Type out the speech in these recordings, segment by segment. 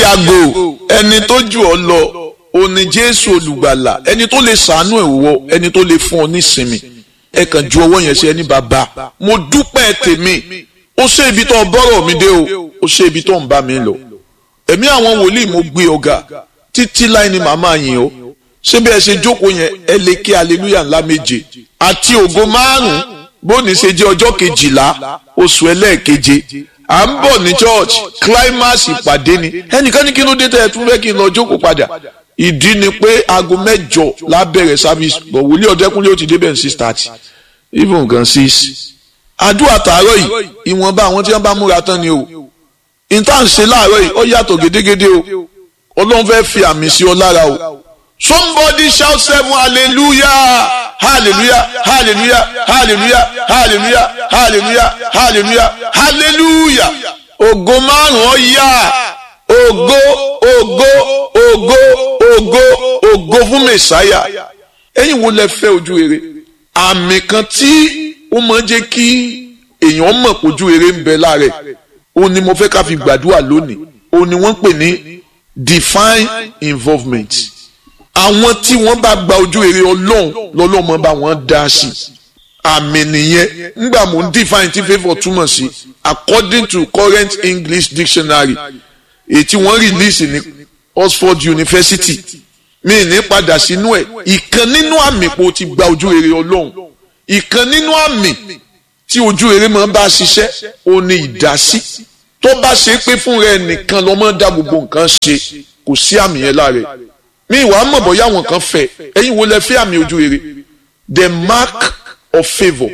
yàgò ẹni tó jù ọ lọ òní jésù olùgbàlà ẹni tó lè sàánú ẹ̀ wọ ẹni tó lè fún ọ nísinmi ẹ kàn ju ọwọ́ yẹn sí ẹni bàbá mo dúpẹ́ tèmi ó ṣe ibi tó bọ́rọ̀ mi dé o ó ṣe ibi tó ń bá mi lọ ẹ̀mí àwọn wòlíì mo gbé ọ̀gá títí láì ní màmá yìí o ṣé bí ẹ ṣe jókòó yẹn ẹ lè kí aleluya ńlá méje àti ògo márùn bóni ṣe jẹ́ ọjọ́ kejìlá oṣù ẹlẹ́ẹ̀keje à ń bọ̀ ní church climax ìpàdé ni ẹnìkan ní kí ló dé tẹ́ ẹ tún fẹ́ kí n lọ jókòó padà ìdí ni pé aago mẹ́jọ lábẹ̀rẹ̀ service bọ̀ wòlíì ọ̀dẹ́kúnlé ó ti débẹ̀ ní six thirty even gan six àdúrà tààrọ̀ yìí ìwọ̀nba àwọn tí wọ́n bá múra tán ni o ìta ń ṣe láàárọ̀ yìí ó yàtọ̀ gédégédé o ọlọ́run fẹ́ fi àmì sí ọ lára o somebody shout seven hallelujah hallelujah hallelujah hallelujah hallelujah hallelujah hallelujah hallelujah ògo márùn ó yá ògo ògo ògo ògo ògo fún mẹsàáyà ẹ̀yin wo lẹ fẹ́ ojú rere àmì kan tí ó máa ń jẹ́ kí èèyàn mọ̀ pójú rere ń bẹ lára ẹ̀ òun ni mo fẹ́ ká fi gbàdúrà lónìí òun ni wọ́n ń pè ní divine involvement àwọn tí wọ́n bá gba ojú rere ọlọ́run lọ́lọ́mọ bá wọ́n dá sí àmì nìyẹn ńgbà mò ń define tí favour túmọ̀ sí according to current English dictionary èyí tí wọ́n release ní Oxford University mi ní padà sínú ẹ̀ ìkan nínú àmì pò ti gba ojú rere ọlọ́run ìkan nínú àmì tí ojú rere máa bá ṣiṣẹ́ ó ní ìdásí tó bá ṣe pé fún rẹ nìkan lọ́mọ dá gbogbo nǹkan ṣe kò sí àmì yẹn lára ẹ̀ mi ìwà mọ̀ bọ́yá àwọn kan fẹ́ ẹ̀yin wo lẹ fẹ́ àmì ojú rere the mark of favour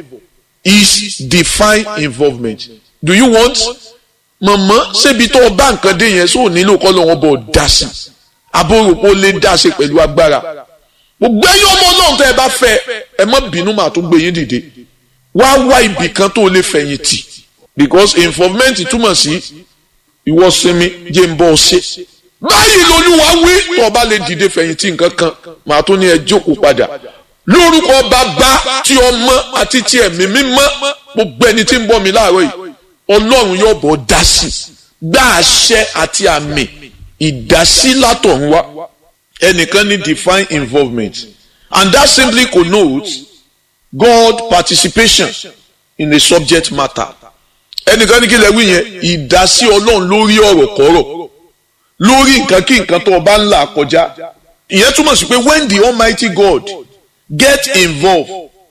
is divine involvement do you want mọ̀mọ́ ṣébi tó o bá nǹkan dé yẹn sóò nílò kọ́ lọ́wọ́ bọ̀ dá sí abóròpó lè dá sí pẹ̀lú agbára gbogbo ẹ̀yin ọmọ náà tẹ́ ẹ bá fẹ́ ẹ má bínú màá tó gbé yín dìde wá wá ibì kan tó lè fẹ̀yìn tì because involvement túmọ̀ sí ìwọ sinmi jẹ́ ń bọ́ ọ ṣe báyìí lolúwa wí tó o bá lè dìde fẹ̀yìntì nǹkan kan màá tún ní ẹ jókòó padà lórúkọ bàbá tí ọmọ àti tí ẹ̀mí mímọ́ gbogbo ẹni tí ń bọ́ mi láàárọ̀ yìí ọlọ́run yóò bọ̀ dá sí gbá àṣẹ àti àmì ìdásí látọ̀run wá ẹnìkan ní divine involvement and that simply connotes God participation in a subject matter ẹnìkan ní kí lè wí yẹn ìdásí ọlọ́run lórí ọ̀rọ̀ kọ́rọ̀ lórí nǹkan kí nǹkan tó o bá ń là kọjá ìyẹn túmọ̀ sí pé when the almighty God get involved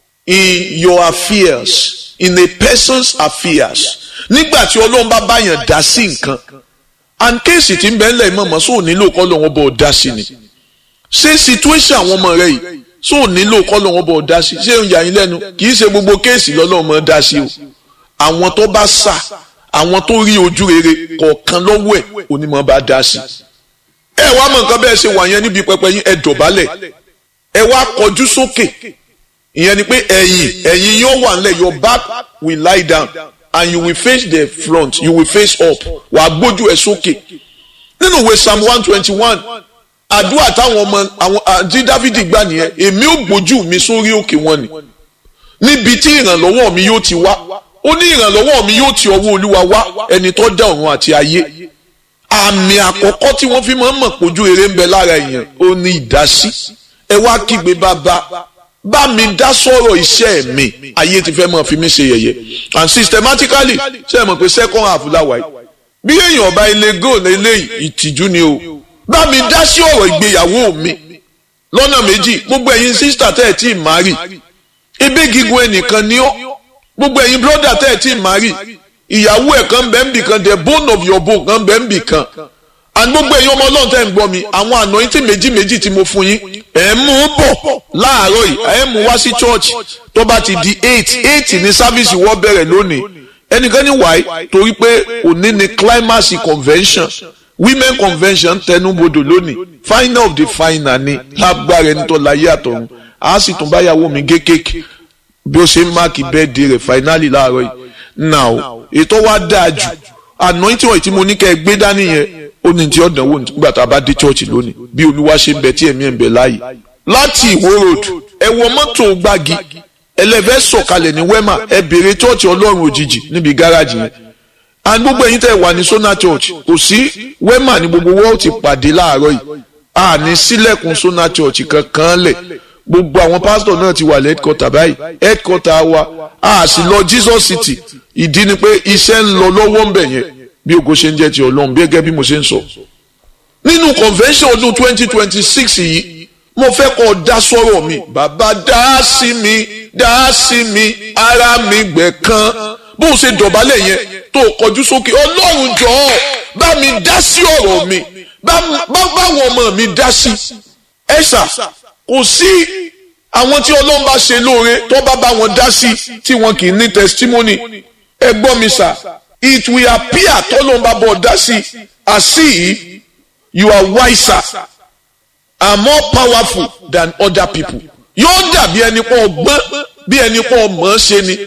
in your affairs in a person's affairs nígbà tí ọlọ́run bá báyàn dá sí nǹkan and kéèsì tí ń bẹ́ẹ̀ lẹ̀ mọ̀mọ́ sóò nílò kọ́ lọ́wọ́ bọ̀ dá sí ni ṣé situation àwọn ọmọ rẹ yìí sóò nílò kọ́ lọ́wọ́ bọ̀ dá sí ṣé ń yà yín lẹ́nu kì í ṣe gbogbo kéèsì lọ́lọ́run mọ̀ dá sí o àwọn tó bá sà àwọn tó rí ojú rere kọ̀ọ̀kan lọ́wọ́ ẹ̀ onímọ̀ bá dá sí. ẹ wá mọ nǹkan bẹ́ẹ̀ ṣe wà yẹn níbi pẹpẹ yín ẹ dọ̀bálẹ̀ ẹ wá kọjú sókè ìyẹn ni pé ẹ̀yìn ẹ̀yìn yóò wà nílẹ̀ your back will lie down and you will face the front you will face up wàá gbójú ẹ sókè nínú ìwé psalm one twenty one àdúrà táwọn ọmọ àwọn àti dávidi gbà nìyẹn èmi ò gbójú mi sórí òkè wọn ni níbi tí ìrànlọ́wọ́ mi yóò ti wá ó ní ìrànlọ́wọ́ mi yóò ti ọwọ́ olúwa wá ẹni tó dá ọ̀run àti ayé àmì àkọ́kọ́ tí wọ́n fi máa ń mọ̀ pójú eré ń bẹ lára èèyàn ó ní ìdásí ẹ wá kígbe bàbá bá mi dá sọ̀rọ̀ iṣẹ́ mi ayé ti fẹ́ máa fi mí ṣe yẹ̀yẹ́ and systematically ṣe é mọ̀ pé second half láwa yìí bí èèyàn ọba ilé goal eléyìí ìtìjú ni o bá mi dá sí ọ̀rọ̀ ìgbéyàwó mi lọ́nà méjì gbogbo ẹ̀yin sísítà tẹ́ ẹ̀ tí ì má rì ebe gígùn ẹnìkan ni ọ́ gbogbo ẹ̀yin brọ́dà tẹ́ ẹ̀ tí ì má rì ìyàwó ẹ̀ kan bẹ́ẹ̀ ń bì kan the bone of your bone kan bẹ́ẹ̀ ń bì kan and gbogbo ẹ̀yin ọmọ ọlọ́run tẹ́ ń gbọ́ mi àwọn anointing méjì méjì tí mo fún yín ẹ̀ ń mú bọ̀ láàárọ̀ yìí ẹ̀ ń mú wá sí church tó bá ti di eight eight ní sáfíìsì wọ́n bẹ̀rẹ̀ lónìí ẹnìkan ní wáyé torí pé òní ni climax convention women convention tẹnubodò lónìí final of the final ni lágbára ẹni tó láyé àtọ̀run a sì tún báyàwó mi gé kéèkì bí ó ṣe ń máàkì bẹ́ẹ̀dì rẹ̀ finally láàárọ̀ yìí now ètò wa dáa jù anointing wọ̀nyí tí mo ní kẹ́ ẹ gbé dání yẹn ó ní tí ọ̀dàn wò nígbà tá a bá dé church lónìí bí olúwa ṣe ń bẹ tí ẹ̀mí ẹ̀ ń bẹ láàyè láti ìwó road ẹ wọ mọ́tò gbági ẹlẹ́fẹ́ sọ̀kalẹ̀ ní wema ẹ béèrè church ọlọ́run òjijì níbi gáràjì yẹn and gbogbo ẹ̀yin tẹ́ wà ní Sona Church kò sí wema ní gbogbo wọ́ọ̀ ti pàdé láàárọ̀ yìí a ní sílẹ̀kùn Sona Church kankan lẹ̀ gbogbo àwọn pásítọ̀ náà ti wà ní headquarter báyìí headquarter wa a sì lọ Jesus City ìdí ni pé iṣẹ́ ń lọ lọ́wọ́ ń bẹ̀ yẹn bí ògo ṣe ń jẹ́ ti Ọlọ́run bí gẹ́gẹ́ bí mo ṣe ń sọ. nínú convention ọdún twenty twenty six yìí mo fẹ́ kọ́ dá sọ́rọ̀ mi bàbá dá sí mi dá sí mi ara mi gbẹ̀ kan bó o ṣe dọ̀bálẹ̀ yẹn tó kọjú sókè Ọlọ́run jọ̀ọ́ bá mi dá sí ọ̀rọ̀ mi báwọn ọmọ mi dá sí ẹ̀ṣà kò sí àwọn tí ọlọ́run bá ṣe lóore tó bá bá wọn dá sí tí wọn kì í ní testimony ẹ gbọ́ mi sà it will appear tọ́lọ́run bá bọ̀ dá sí as if you are wiser and more powerful than other people yóò dàbí ẹni pọ̀ ọgbọ́n bí ẹni pọ̀ mọ̀ ọ́ ṣe ni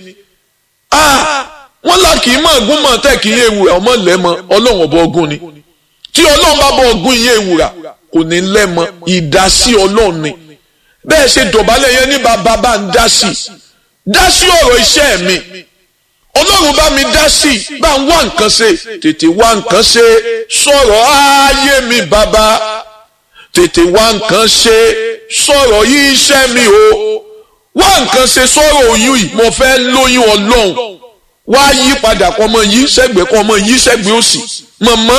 wọ́n là kì í mọ̀ ọ̀gùn mọ̀ tẹ́ kì í yé ewúrà ọmọ lẹ́mọ ọlọ́run ọba ọgùn ni tí ọlọ́run bá bọ̀ ọgùn yé ewúrà kò ní lẹ́mọ ìdásí ọlọ́run ni bẹ́ẹ̀ ṣe dọ̀bálẹ̀ yẹn ní bàbá bá ń dá sí dá sí ọ̀rọ̀ iṣẹ́ mi ọlọ́run bá mi dá sí bá ń wá nǹkan ṣe tètè wá nǹkan ṣe sọ̀rọ̀ ayé mi bàbá tètè wá nǹkan ṣe sọ̀rọ̀ yí iṣẹ́ mi o wá nǹkan ṣe sọ̀rọ̀ oyún yìí mo fẹ́ lóyún ọlọ́run wá yí padà kọ́ ọmọ yí sẹ́gbẹ̀ẹ́ kọ́ ọmọ yí sẹ́gbẹ̀ẹ́ òsì mọ̀mọ́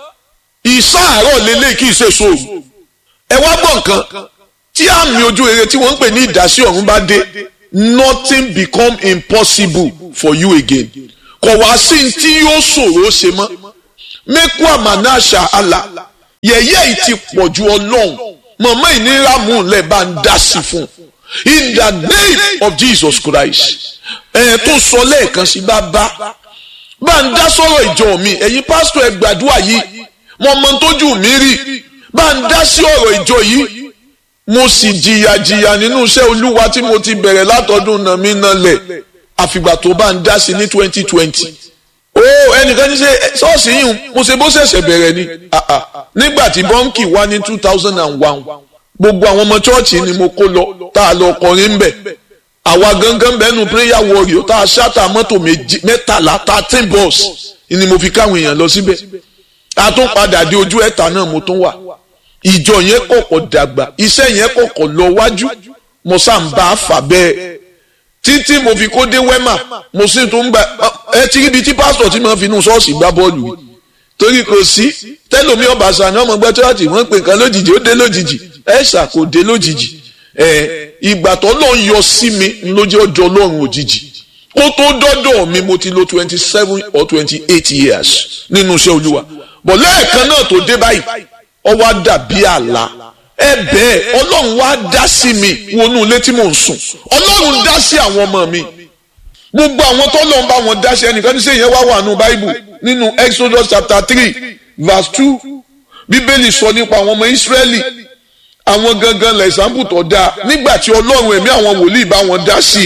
ìsáàárọ̀ lélẹ́yìí kì í ṣe sóòrù ẹ wá gbọ́ nǹkan tí àmì ojú rere tí wọ́n ń pè ní ìdásí ọ̀run bá dé nothing become impossible for you again kò wá sí tí yóò ṣòro ṣe mọ́ mẹ́kú àmàna àṣà àlà yẹ̀yẹ́ yìí ti pọ̀ ju ọlọ́run mọ̀mọ́ ìnira mú un lẹ̀ bá ń dá sí fún in the name of Jesus Christ ẹ̀ tó sọ lẹ́ẹ̀kan sí bá bá bá ń dá sọ̀rọ̀ ìjọ mi ẹ̀yin pásítọ̀ ẹ gbàdúrà yìí mo mọ tójú mi rí bá ń dá sí ọ̀rọ̀ ìjọ yìí mo sì jìyà jìyà nínú iṣẹ́ olúwa tí mo ti bẹ̀rẹ̀ látọdún náà mi náà lẹ̀ àfìgbà tó bá ń dá sí ní twenty twenty. ó ẹnìkan ní ṣe ṣọ́ọ̀ṣì yìí mo ṣe bó ṣẹ̀ṣẹ̀ bẹ̀rẹ̀ ni nígbà tí bọ́ǹkì wá ní two thousand and one gbogbo àwọn ọmọ chọ́ọ̀chì ni mo kó lọ tá a lọ kọrin ń bẹ̀ àwa gangan bẹ́ẹ̀nu prayer warrior tá a ṣáta mọ́tò mẹ́tàlá thirteen bus ni mo fi káwọn èèyàn lọ síbẹ̀ a tún padà dé ojú ẹ̀ta náà mo tún wà ìjọ yẹn kọ̀kọ̀ dàgbà iṣẹ́ yẹn kọ̀kọ̀ lọ wájú mo sá ń bá a fà bẹ́ẹ̀ títí mo fi kó dé wẹ́mà mo sì tún gba ẹ ti ríbi tí pásítọ̀ tí mo fi inú ṣọ́ọ̀ṣì gbá bọ́ọ̀lù yìí torí kò sí tẹ́lómi ọba sani ọmọ gbẹ́ tíwájú wọ́n pè nǹkan lójijì ó dé lójijì ẹ ṣà kò dé lójijì ẹ ìgbà tó lọ́n yọ sí mi lójú ọjọ́ ọlọ́run òjijì kó tó dọ́dọ̀ mi mo ti lo twenty seven or twenty eight years nínú iṣẹ́ olúwa bọ̀ lẹ́ẹ̀kan náà tó dé báyìí ó wá dàbí àlá ẹ bẹ́ẹ̀ ọlọ́run wá dá sí mi wọnú ilé tí mò ń sùn ọlọ́run dá sí àwọn ọmọ mi gbogbo àwọn tó lọ́n bá wọn dá sí ẹnìkan ní sẹ́yìn wá wà nù báíbù nínú Exodus chapter three verse two bíbélì sọ nípa àwọn ọmọ Ísírẹ́lì àwọn gangan lẹ́sàmbù tó dáa nígbà tí ọlọ́run ẹ̀mí àwọn wòlíì bá wọn dá sí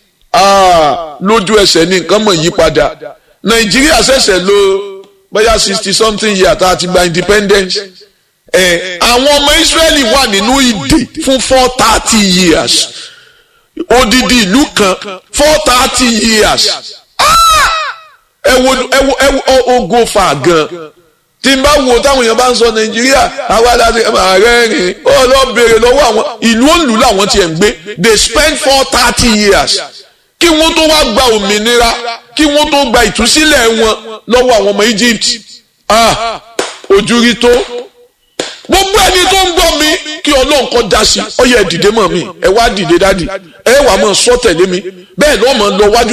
lójú ẹsẹ̀ ní nǹkan mọ̀ yí padà Nàìjíríà ṣẹ̀ṣẹ̀ lò bóyá sixty something year tá a ti gba independence ẹ àwọn ọmọ Israẹli wà nínú ìdè fún four thirty years odidi ìlú kan four thirty years ẹ wo ẹ wo ẹ wo ogo fa gan tí n bá wo táwọn èèyàn bá ń sọ Nàìjíríà àwa láti ààrẹ rìn ó lọ béèrè lọ́wọ́ àwọn ìlú òǹlù làwọn tiẹ̀ ń gbé they spend four thirty years kí wọ́n tó wá gba òmìnira kí wọ́n tó gba ìtúsílẹ̀ wọn lọ́wọ́ àwọn ọmọ Egypt ah ojú rí tó gbogbo ẹni tó ń gbọ́ mi kí ọlọ́run kọ́ da sí ọ yẹ dìde mọ́ mi ẹ wá dìde dádì ẹ wà mọ́ sọ tẹ̀lé mi bẹ́ẹ̀ lọ́ mọ́ lọ wájú